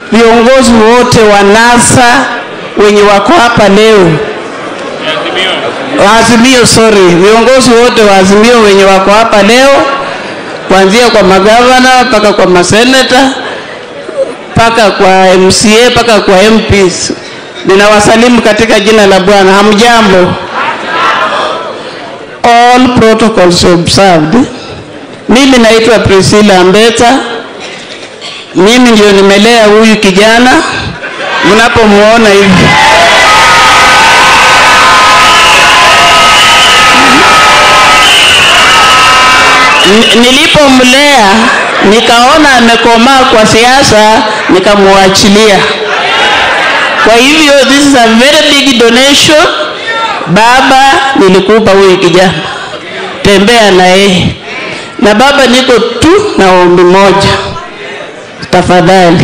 viongozi wote wa NASA wenye wako hapa leo, Azimio, sorry, viongozi wote wa Azimio wenye wako hapa leo, kuanzia kwa magavana mpaka kwa maseneta mpaka kwa MCA mpaka kwa MPs, ninawasalimu katika jina la Bwana. Hamjambo? All protocols observed. Mimi naitwa Priscilla Mbeta. Mimi ndio nimelea huyu kijana mnapomuona hivi. N- Nilipomlea nikaona amekomaa kwa siasa, nikamwachilia. Kwa hivyo this is a very big donation. Baba, nilikupa huyu kijana, tembea na yeye. Na baba, niko tu na ombi moja, tafadhali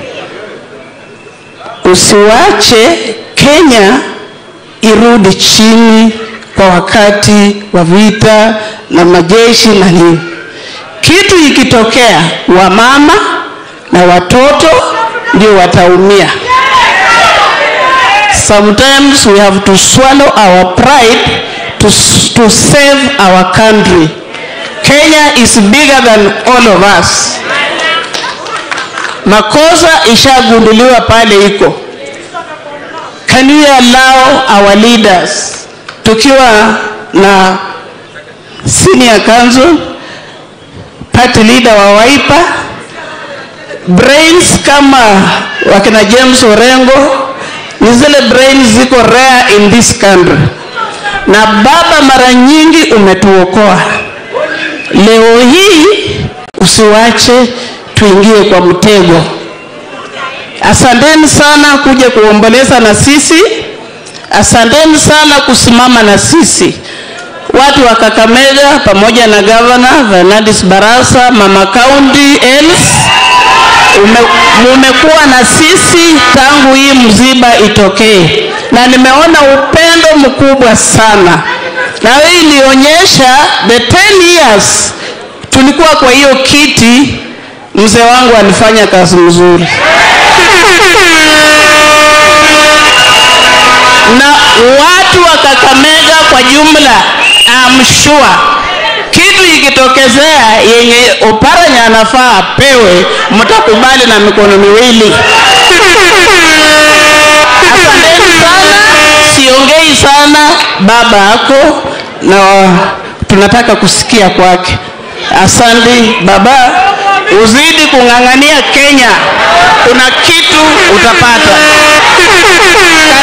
usiwache Kenya irudi chini kwa wakati wa vita na majeshi na nini. Kitu ikitokea, wamama na watoto ndio wataumia. Sometimes we have to swallow our pride to, s- to save our country. Kenya is bigger than all of us. Makosa ishagunduliwa pale iko. Can we allow our leaders tukiwa na senior council, party leader wa Wiper, brains kama wakina James Orengo, ni zile brains ziko rare in this country. Na baba, mara nyingi umetuokoa. Leo hii usiwache tuingie kwa mtego. Asanteni sana kuja kuomboleza na sisi, asanteni sana kusimama na sisi watu wa Kakamega pamoja na gavana Fernandes Barasa, mama county Els, ume- mumekuwa na sisi tangu hii mziba itokee, na nimeona upendo mkubwa sana, na hii ilionyesha the 10 years tulikuwa kwa hiyo kiti, mzee wangu alifanya kazi mzuri na watu wa Kakamega kwa jumla, I'm sure kitu ikitokezea yenye Oparanya anafaa apewe, mtakubali na mikono miwili. Asanteni sana, siongei sana, baba yako na tunataka kusikia kwake. Asante baba, uzidi kung'ang'ania Kenya, kuna kitu utapata.